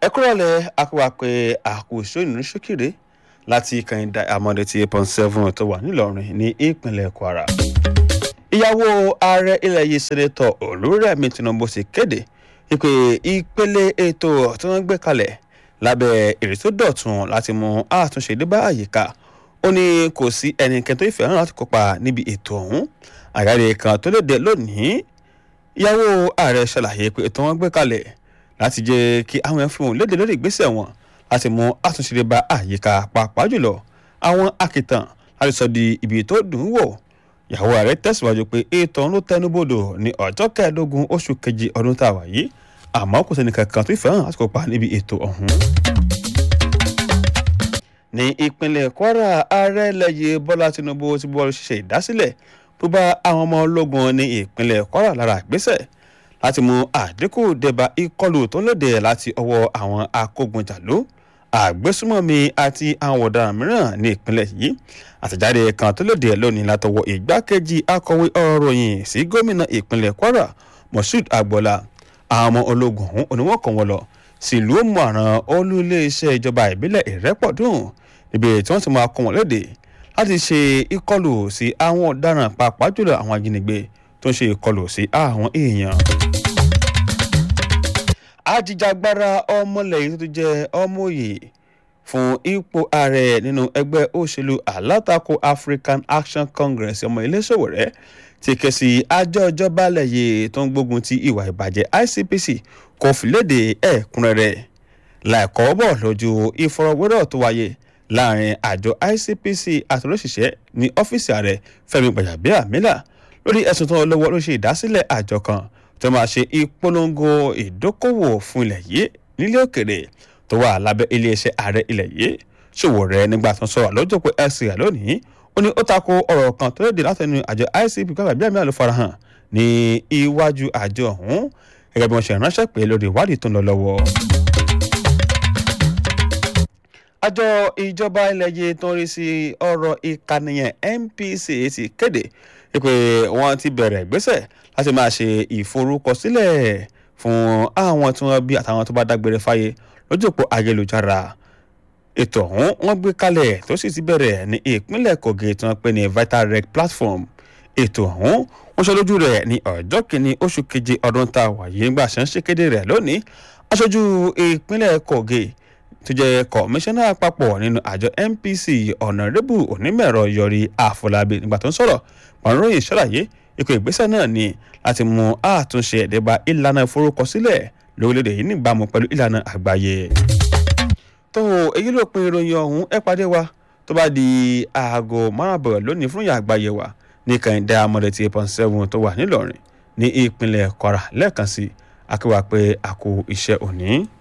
ẹ kúrọ̀lẹ́ akọwà pé àkóso ìnú ṣókèrè láti kànìdá àmọ́dé ti eight point seven tó wà nílọrin ní ìpínlẹ̀ kwara. ìyàwó ààrẹ ilẹ̀ yìí sẹ́nẹ́tọ̀ olúrẹ̀mí tinubu ti kéde ìpè ìpele ètò tí wọ́n gbé kalẹ̀ lábẹ́ ìrètí dọ̀tun láti mú àtúnṣe dé bá àyíká ó ní kò sí ẹnikẹ́ni tó ìfẹ́ hàn láti kópa níbi ètò ọ̀hún àgáde kan tó léde lónìí ìyàwó ààrẹ ṣàlàyé pé ètò wọn gbé kalẹ̀ láti jẹ́ kí àwọn ẹ̀fọn òun léde lórí ìgbésẹ̀ wọn láti mú àtúnṣe dé bá àyíká pàápàá jùlọ àwọn akìtàn láti sọ di ibi tó dùn ún wò ìyàwó ààrẹ tẹ̀síwájú pé ètò ọ̀hún ló tẹnubodò ní ọjọ́ kẹẹ̀ẹ́dógún oṣù kejì ọdún tá a wà yìí àmọ́ kò sẹ́ni kankan tó ìfẹ́ hàn láti kópa níbi ètò ọ̀hún ní ìpínlẹ̀ kwara ààrẹ lẹ́yìn bọ́lá tinubu ti bọ́ ṣiṣẹ́ ìdásílẹ̀ tó bá àwọn ọmọ ológun ní ìpínlẹ̀ kwara lára ìgbésẹ̀ láti mú àdínkù débà ìkọlù tó léde láti ọwọ́ àwọn akógunjàlú àgbésùmọ̀mí àti àwọn ọ̀daràn mìíràn ní ìpínlẹ̀ yìí àtẹ̀jáde kan tó léde lónìí látọwọ́ ìgbákejì akọ̀wé ọ̀rọ̀ ròyìn sí gómìnà ìpínlẹ̀ kwara moshood agboola àwọn ọmọ ológun ọ̀hún oníwọ̀n kan wọ́n lọ sílùú mọ̀ràn olú iléeṣẹ́ ìjọba ìbílẹ̀ ìrẹ́pọ̀dùn níbi tí wọ́n ti máa kọ́ wọn léde láti ṣe ìkọlù sí àwọn ọ̀daràn pàápàá jùlọ àwọn ajínigbé tó ń ṣe ìkọlù sí àwọn èèyàn. ajíjàgbara ọmọlẹ́yìn tó jẹ́ ọmọye fún ipò ààrẹ nínú ẹgbẹ́ òṣèlú alátakò african action congress ọmọ iléṣòwò rẹ̀ ti ké sí àjọ ìjọba lẹ́yìn tó ń gbógun ti ìwà ìbàjẹ́ icpc kò fìlédè ẹ̀kúnrẹ́rẹ́ láìkọ́ bọ̀ lójú ìfọ̀rọ̀wérọ̀ tó wáyé láàrin àjọ icpc àtúnlọ́ṣiṣẹ́ ní ọ́fíìsì ààrẹ fẹ́mi gbàjàbíàmílà lórí ẹ̀sùn tó lọ́wọ́ ló ṣe ìdásílẹ̀ àjọ kan tó máa ṣe ìpolongo ìdókòwò fún ilẹ̀ yìí nílé òkèrè tó wà lábẹ́ iléeṣẹ́ ààrẹ ilẹ̀ yìí ṣòwò rẹ̀ nígbà tó ń sọ̀rọ̀ lọ́jọ́ pé ẹ̀sìn rẹ̀ lónìí ó ní ó tako ọ̀rọ̀ kan tó léde látẹnu àjọ icp gbàjàbíàmílà ló farahàn ní iwájú àjọ ọ̀hún gẹ́gẹ́ bí wọ́n ṣe ránṣẹ́ pé lórí ìwádìí tó ń lọ lọ́wọ́ àjọ ìjọba ilẹ̀ yìí tó ń rí sí ọ̀rọ̀ ìkànnìyàn npc ti kéde pé wọ́n ti bẹ̀rẹ̀ ìgbésẹ̀ láti máa ṣe ìforúkọsílẹ̀ fún àwọn tí wọ́n bí àtàwọn tó bá dágbére fáyé lójú òpó ayélujára ètò ọ̀hún wọ́n gbé kalẹ̀ tó sì ti bẹ̀rẹ̀ ní ìpínlẹ̀ kogi tí wọ́n pè ní vital rec platform ètò ọ̀hún wọ́n ṣe lójú rẹ̀ ní ọjọ́ kìíní oṣù keje ọdún tá a wà yìí nígbà ṣe ń ṣe kéde rẹ̀ lónìí aṣojú ìpínlẹ̀ kogi tó jẹ́ kọmíṣánná àpapọ̀ nínú àjọ npc ọ̀nàrẹ́bù onímọ̀ẹ̀rọ yọrí àfọlábí nígbà tó ń sọ̀rọ̀ pàrọ̀yìn ṣàlàyé ikọ̀ ìgbésẹ̀ náà ni láti mú àtúnṣe ẹ̀dẹ́gbà ìlànà ìforúkọsílẹ̀ lórílẹ̀‐èdè yìí níbàámu pẹ̀lú ìlànà àgbáyé. tó èyí ló pin ìròyìn ọ̀hún ẹ pàdé wa tó bá di aago márùn-ún lónìí fún ìyá àgbáyé wa ní kàìndé amọ̀dẹ̀ tí eight point seven tó wà nílọrin ní ìpínlẹ̀ kwara lẹ́ẹ̀kan sí akéwà pé àkó iṣẹ́ òní.